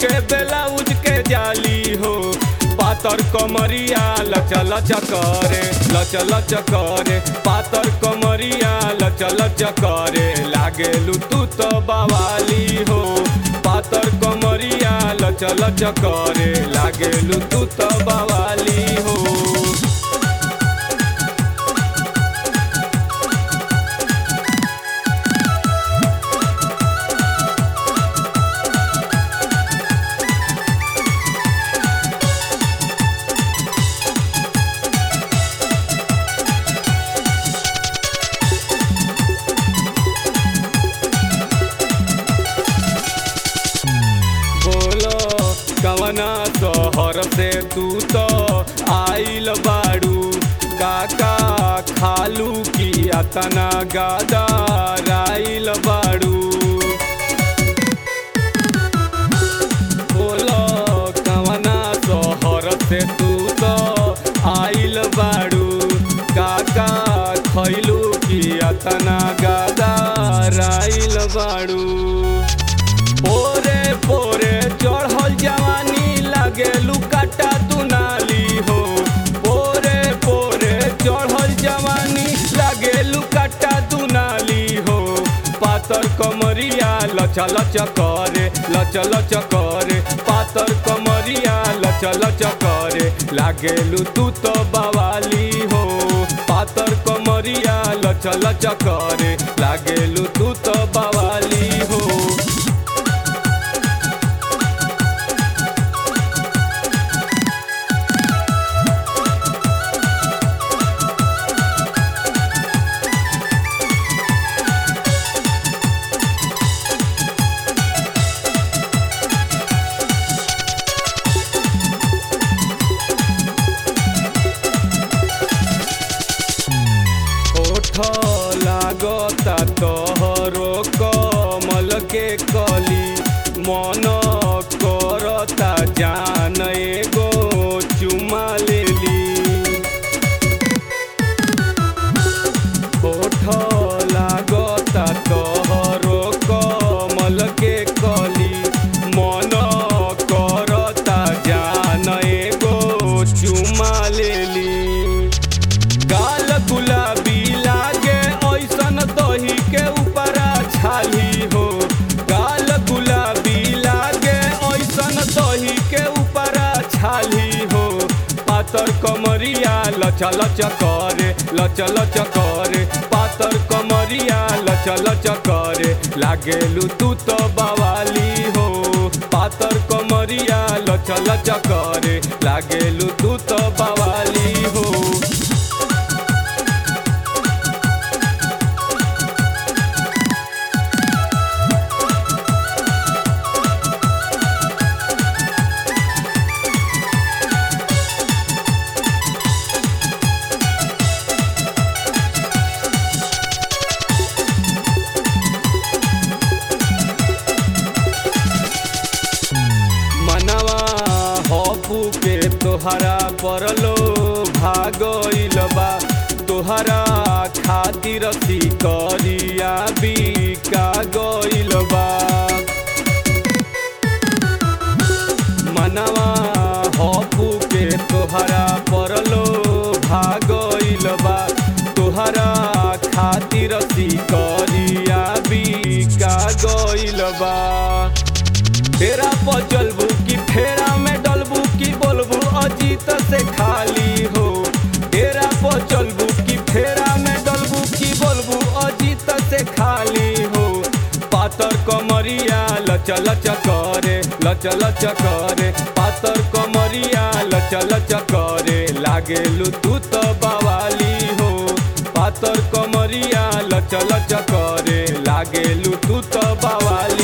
के ब्लाउज के जाली हो पातर कमरिया लचल चकरे लचल चकरे पातर कमरिया लचल चकरे लागेलू तू तो बवाली हो पातर कमरिया लचल चकरे लागेलू तू तो बवाली हो बोलो कवना शहर से तू तो आइल बाड़ू काका खालू की अतना गादा राइल बाड़ू बोलो कवना शहर से तू तो आइल बाड़ू काका खैलू की अतना गादा राइल बाड़ू पोरे पोरे चढ़ल जवानी लागेलू काटा दुनाली हो पोरे पोरे चढ़ल जवानी लागेलू काटा दुनाली हो पातर कमरिया लचल चकरे लचल चकरे पातर कमरिया लचल चकरे लागेलू तू तो बवाली हो पातर कमरिया लचल चकरे लागेलू तू तो बवाली हो ओठ लागता तोहरो कमल के कली मन करता जान एगो चुमा लेली ओठ लागता तोहरो कमल के कली मन करता जान एगो चुमा लेली गाल गुलाबी लागे ऐसन दही के ऊपरा छाली हो गाल गुलाबी लागे ऐसन दही के ऊपरा छाली हो पातर कमरिया लचल चकरे लचल चकरे पातर कमरिया लचल चकरे लागेलू तू तो बवाली हो पातर कमरिया लचल चकरे लागेलू तू तो बवाली हो मनवा हपू के तोहरा परलो भागइल बा तोहरा खातिर करिया बिका गइल बा मनवा हपू के तोहरा परलो भागइल बा तोहरा खातिर करिया बिका गइल बा फेरा पर चलबू की फेरा में डलबू की बोलबू अजीत से खाली हो फेरा पर चलबू की फेरा में डलबू की बोलबू अजीत से खाली हो पातर कमरिया लचल चकरे लचल चकरे पातर कमरिया लचल चकरे लागेलू तू तो बवाली हो पातर कमरिया लचल चकरे लागेलू तू तो बवाली